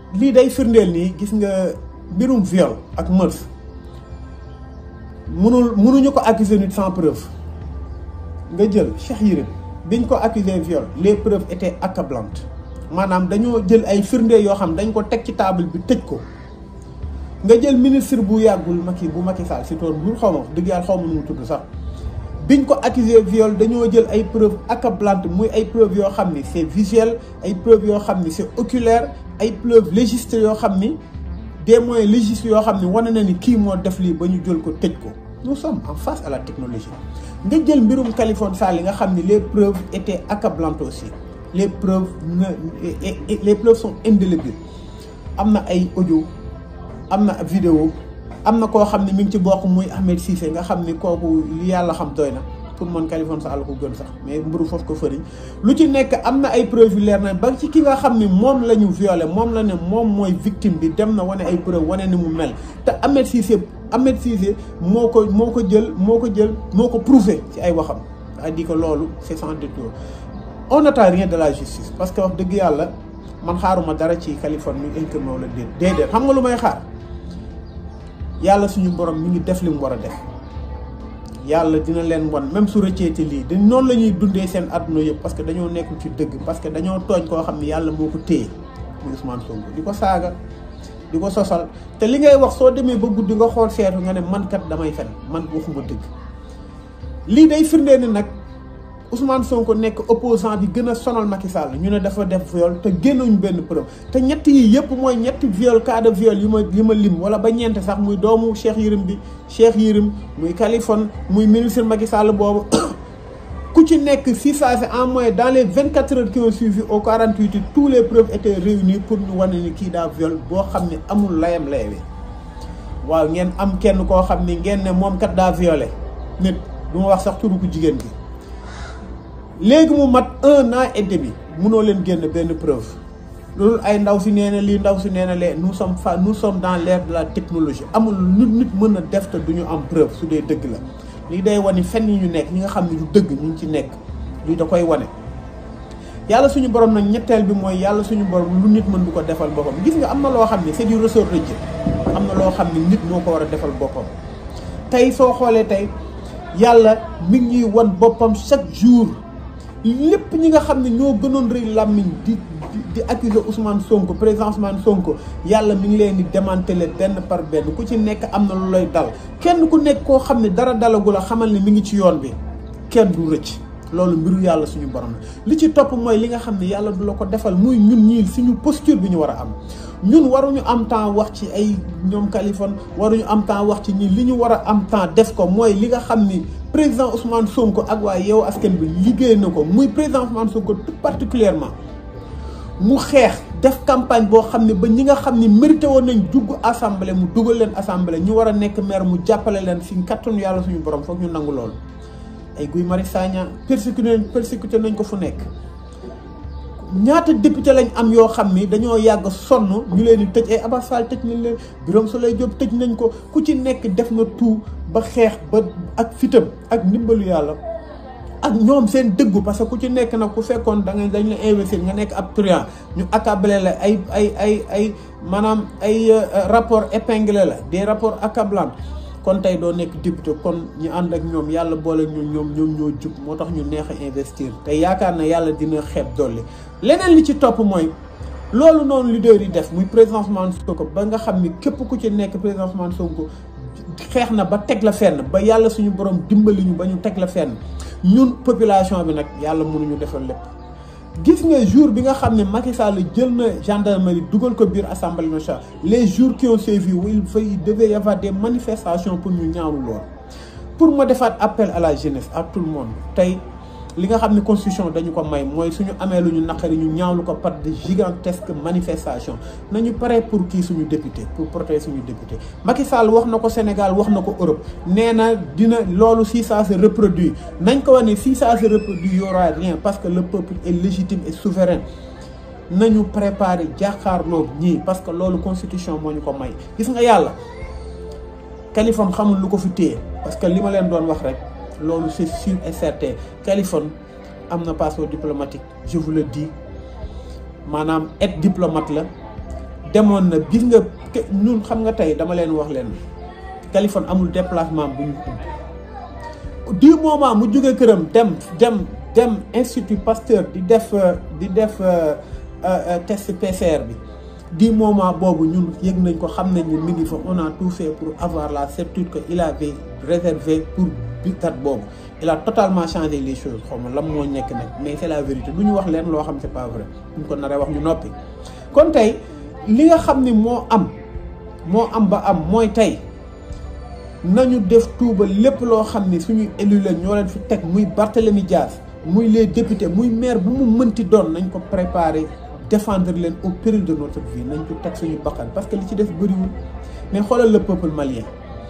lii day firndeel nii gis nga mbirum viol ak meurtre munul munuñu ko accuser nit sans preuve nga jël Cheikh Yérim biñ ko accuser viol les preuves étaient accablantes maanaam dañoo jël ay firnde yoo xam dañ ko teg ci table bi tëj ko nga jël ministre bu yàggul Macky bu Macky Sall si tool bu xaw ma dëgg yàlla xaw ma nu mu tudd sax biñ ko accusé viol dañoo jël ay preuves accablantes muy ay preuves yoo xam ni c'est visuel ay preuves yoo xam ni c'est oculaire ay preuves légistes yoo xam ni des moyens légistes yoo xam ni wane na ni kii moo def lii ba ñu jël ko tëj ko nous sommes en face à la technologie nga jël mbirum Khaliphone Sall yi nga xam ni les preuves étaient accablantes aussi les preuves ne les preuves sont indélébiles am na ay audio am na vidéo am na koo xam ne mi ngi ci bokk muy Ahmed Cissé nga xam ni kooku li yàlla xam doy na pour man Khaliphone Sall ko gën sax mais mburu foofu ko fëriñ lu ci nekk am na ay preuve yu leer na ba ci ki nga xam ni moom la ñu violé moom la ne moom mooy victime bi dem na wane ay preuve wane ni mu mel te Ahmed Cissé Ahmed Cissé moo ko moo ko jël moo ko jël moo ko prouvé ci ay waxam c'est-à-dire que loolu c'est sans détour on n'attend rien de la justice parce que wax dëgg yàlla man xaaruma dara ci Khaliphone mi incriminé wala déet déedéet xam nga lu may xaar yàlla suñu borom mi ngi def li mu war a def yàlla dina leen wan même su rëcceeti lii dañ noonu la ñuy dundee seen àdduna yëpp parce que dañoo nekkul ci dëgg parce que dañoo tooñ koo xam ne yàlla moo ko téye muy Ousmane Sonko di ko saaga di ko sosal te li ngay wax soo demee ba guddi nga xool seetu nga ne man kat damay fen man waxuma dëgg lii day firndee ni nag Ousmane Sonko nekk opposant bi gën a sonal Macky Sall ñu ne dafa def viol te génnuñu benn preuve te ñett yi yëpp mooy ñetti viol cas de viol yi ma yi ma lim wala ba ñeent sax muy doomu Cheikh Yérim bi Cheikh Yérim muy Khaliphone muy ministre Macky Sall boobu ku ci nekk si saa si en moyenne dans les vingt quatre heures qui ont suivi au quarante huit tous les preuves étaient réunies pour ñu wane ni kii daa viol boo xam ne amul layam laywe waaw ngeen am kenn koo xam ni ngeen ne moom kat daa violé nit du ma wax sax turu ku jigéen bi léegi mu mat un an et demi munoo leen génn benn preuve loolu ay ndaw si nee na lii ndaw si nee na lee nous sommes fa nous sommes dans l'ère de la technologie amul nit nit mën a def te du ñu am preuve su dee dëgg la lii day wane fenn yi ñu nekk ñi nga xam ne du dëgg ñu ngi ci nekk lii da koy wane. yàlla suñu borom nag ñetteel bi mooy yàlla suñu borom lu nit mën du ko defal boppam gis nga am na loo xam ne c'est du ressort de Dieu am na loo xam ne nit moo ko war a defal boppam tey soo xoolee tey yàlla mi ngi ñuy wan boppam chaque jour. lépp ñi nga xam ne ñoo gënoon rëy làmmiñ di di accuser Ousmane Sonko président Ousmane Sonko yàlla mi ngi leen di démanteler benn par benn ku ci nekk am na lu lay dal kenn ku nekk koo xam ne dara dalagu la xamal ne mi ngi ci yoon bi kenn du rëcc loolu mbiru yàlla suñu borom la li ci topp mooy li nga xam ne yàlla du la ko defal muy ñun ñii suñu posture bi ñu war a am ñun waruñu am temps wax ci ay ñoom Khaliphone waruñu am temps wax ci ñi li ñu war a am temps def ko mooy li nga xam ni président Ousmane Sonko ak waa Yewwi Askan Wi liggéey na ko muy président Ousmane Sonko tout particulièrement mu xeex def campagne boo xam ne ba ñi nga xam ni mérité woon nañ dugg assemblée mu dugal leen assemblée ñu war a nekk maire mu jàppale leen si kattanu yàlla suñu borom foog ñu nangu loolu ay Guy Marius Sagna persécuté persécuté nañ ko fu nekk ñaata député lañ am yoo xam ni dañoo yàgg sonn ñu leen di tëj ay Abass Fall tëj nañ leen Birame Souleye Diop tëj nañ ko ku ci nekk def na tout ba xeex ba ak fitam ak ndimbalu yàlla ak ñoom seen dëggu parce que ku ci nekk nag ku fekkoon da nga dañ la investir nga nekk ab truand ñu accablé la ay ay ay ay maanaam ay rapport épinglé la des rapports accablants kon tey doo nekk député kon ñu ànd ak ñoom yàlla boole ñu ñoom ñoom ñoo jub moo tax ñu neex a investir te yaakaar na yàlla dina xeeb dolli leneen li ci topp mooy loolu noonu leader yi def muy président Ousmane Sonko ba nga xam ni képp ku ci nekk président Ousmane Sonko xeex na ba teg la fenn ba yàlla suñu borom dimbali ñu ba ñu teg la fenn ñun population bi nag yàlla mënuñu defal lépp. gis nga jour bi nga xam ne Macky Sall jël na gendarmerie dugal ko biir assemblée nationale les jours qui ont suivi il fa il devait y avoir des manifestations pour ñu ñaawlu lool. pour ma defaat appel à la jeunesse à tout le monde tey li nga xam ne constitution dañu ko may mooy suñu amee lu ñu naqari ñu ñaawlu ko par de gigantesques manifestations nañu pare pour kii suñu député pour protéger suñu député Macky Sall wax na ko Sénégal wax na ko Europe nee na dina loolu si ça se reproduit nañ ko wax ne si ça se reproduit y aura rien parce que le peuple est légitime et souverain nañu préparer jàkkaarloo ñii parce que loolu constitution moo ñu ko may gis nga yàlla Khaliphone xamul lu ko fi téye parce que li ma leen doon wax rek loolu c'est sûr et certain Khaliphone am na passeport diplomatique je vous le dis maanaam être diplomate la demoon na gis nga ñun xam nga tey dama leen wax leen Kaliphone amul déplacement bu ñu du moment mu jóge këram dem dem dem institut Pasteur di def di def test PCR bi du moment boobu ñun yëg nañ ko xam nañ ni mi ngi fa on a tout fait pour avoir la certitude que il avait réservé pour bi date boobu il a totalement changé les choses xaw ma lan moo nekk nag mais c'est la vérité du ñu wax leen loo xam c'est pas vrai duñ ko naree wax ñu noppi kon tey li nga xam ni moo am moo am ba am mooy tey nañu def tuuba lépp loo xam ni suñuy élu leen ñoo leen fi teg muy Barthélémy Dias muy les députés muy maire bu mu mënti doon nañ ko préparer défendre leen au péril de notre vie nañ ko teg suñu bakkan parce que li ci des bëriwul mais xoolal le peuple malien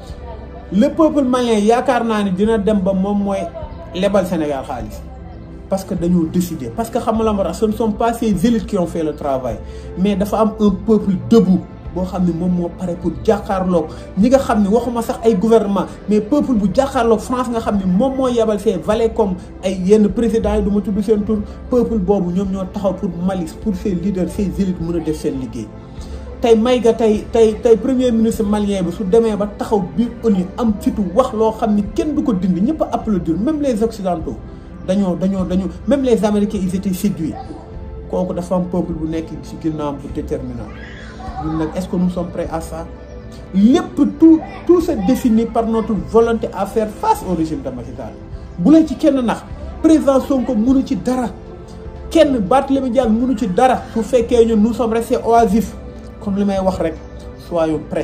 le peuple malien yaakaar naa ni dina dem ba moom mooy lebal Sénégal xaalis parce que dañoo décider parce que xam nga la ma ce ne sont pas ces élites qui ont fait le travail mais dafa am un peuple debout boo xam ne moom moo pare pour jàkkaarloog ñi nga xam ne waxuma sax ay gouvernement mais peuple bu jàkkaarloog France nga xam ne moom moo yebal ses valets comme ay yenn présidents yi du ma tudd seen tur peuple boobu ñoom ñoo taxaw pour Mali pour ces leaders ces élites mën a def seen liggéey. tey may ga tey tey tey premier ministre malien bi su demee ba taxaw biir ONU am fitu wax loo xam ni kenn du ko dindi ñëpp a applaudir même les occidentaux dañoo dañoo dañoo même les américains ils étaient séduits kooku dafa am peuple bu nekk ci ginnaawam bu déterminant ñun nag est-ce que nous sommes prêts à ça lépp tout tout se définit par notre volonté à faire face au régime de Macky Sall bu leen ci kenn nax président Sonko mënu ci dara kenn Barthélémy Dias mënu ci dara su fekkee ñun nous sommes restés oisifs comme li may wax rek soyons prêts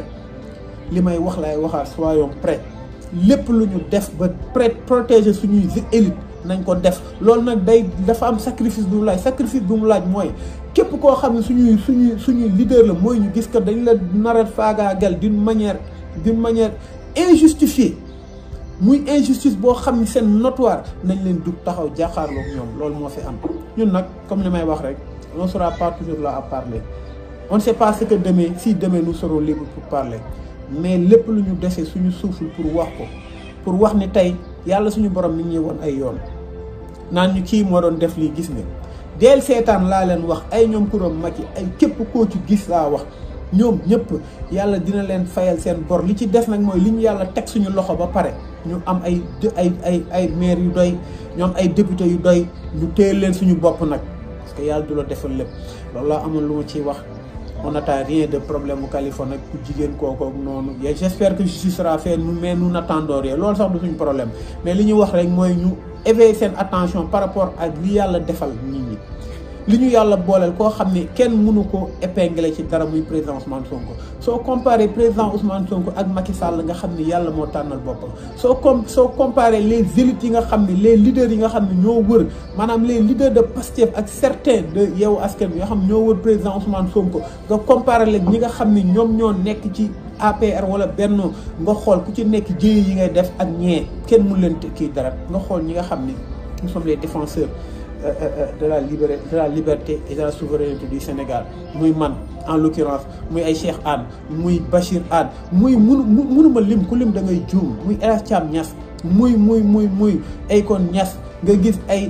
li may wax lay waxaat soyons prêts lépp lu ñu def ba prêt protéger suñuy élite nañ ko def loolu nag day dafa am sacrifice bu mu laaj sacrifice bu mu laaj mooy képp koo xam ne suñuy suñuy suñuy leader la mooy ñu gis que dañ la nar a faagaagal d'une manière d'une manière injustifiée muy injustice boo xam ne seen notoire nañ leen dug taxaw jàkkaarloog ñoom loolu moo fi am ñun nag comme li may wax rek on sera pas toujours là à parler on ne sait pas ce que demain si demain nous serons libres pour parler mais lépp lu ñu dese suñu suuful pour wax ko pour wax ni tey yàlla suñu borom mi ngi woon ay yoon naan ñu kii moo doon def lii gis nga deel seetaan laa leen wax ay ñoom kuróom mag yi ay képp koo ci gis laa wax ñoom ñëpp yàlla dina leen fayal seen bor li ci des nag mooy li ñu yàlla teg suñu loxo ba pare ñu am ay ay ay ay maire yu doy ñu am ay député yu doy ñu téye leen suñu bopp nag parce que yàlla du la defal lépp loolu laa amoon lu ma ciy wax on n'attend rien de problème mu Kaliphone ak ku jigéen kooku noonu et j'espère que justice sera faite mais nous n'attendons rien loolu sax du suñu problème mais li ñu wax rek mooy ñu éveiller seen attention par rapport ak li yàlla defal nit ñi li ñu yàlla booleel koo xam ne kenn mënu ko épingler ci dara muy président Ousmane Sonko soo comparé président Ousmane Sonko ak Macky Sall nga xam ni yàlla moo tànnal boppam soo com soo comparé les élites yi nga xam ne les leaders yi nga xam ne ñoo wër maanaam les leaders de Pastef ak certains de Yewwi Askan Wi yoo xam ne ñoo wër président Ousmane Sonko nga comparé leen ñi nga xam ne ñoom ñoo nekk ci APR wala Benno nga xool ku ci nekk jëye yi ngay def ak ñee kenn mun leen kii dara nga xool ñi nga xam ne nous sommes les défenseurs de la liberté de la liberté et de la souveraineté du Sénégal muy man en l'occurrence muy ay Cheikh Anne muy Bachir Anne muy munu munuma lim ku lim da ngay juum muy El Hadj Thiam Niass muy muy muy muy Akon Niass nga gis ay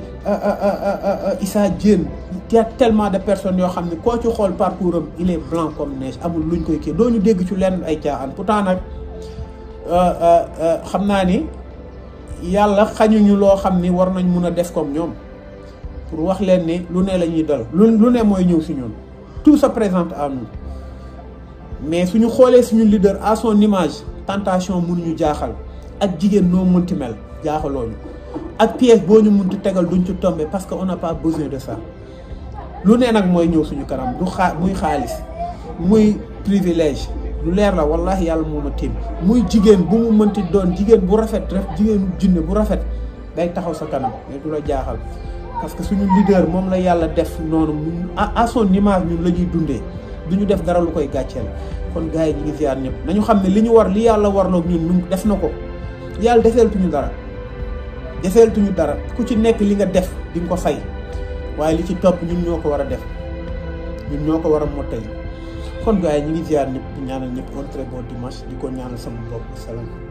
Issa Diène y a tellement de personnes yoo xam ne koo ci xool parcours am il est blanc comme neige amul luñ koy kii doo ñu dégg ci lenn ay caaxaan pourtant nag xam naa ni yàlla xañuñu loo xam ni war nañ mun a def comme ñoom pour wax leen ni lu ne la ñuy dal lu lu ne mooy ñëw si ñun tout se présente à nous mais suñu xoolee suñu leader à son image tentation mënuñu jaaxal ak jigéen noo mënti mel jaaxalooñu ak pièce boo ñu mënti tegal duñ ci tomber parce que on n'a pas besoin de ça lu ne nag mooy ñëw suñu kanam du xaa muy xaalis muy privilège lu leer la wallahi yàlla moo ma tiim muy jigéen bu mu mënti doon jigéen bu rafet rek jigéenu jinne bu rafet day taxaw sa kanam mais du la jaaxal parce que suñu leader moom la yàlla def noonu à son image ñun la ñuy dundee du ñu def dara lu koy gàcceel kon gars yi ñu ngi ziar ñëpp nañu xam ne li ñu war li yàlla warloog ñun ñun def na ko yàlla deseeltuñu dara deseeltuñu dara ku ci nekk li nga def di nga ko fay waaye li ci topp ñun ñoo ko war a def ñun ñoo ko war a mottali kon gars yi ñu ngi ziar ñëpp di ñaanal ñëpp un très bon dimanche di ko ñaanal sama bopp salaam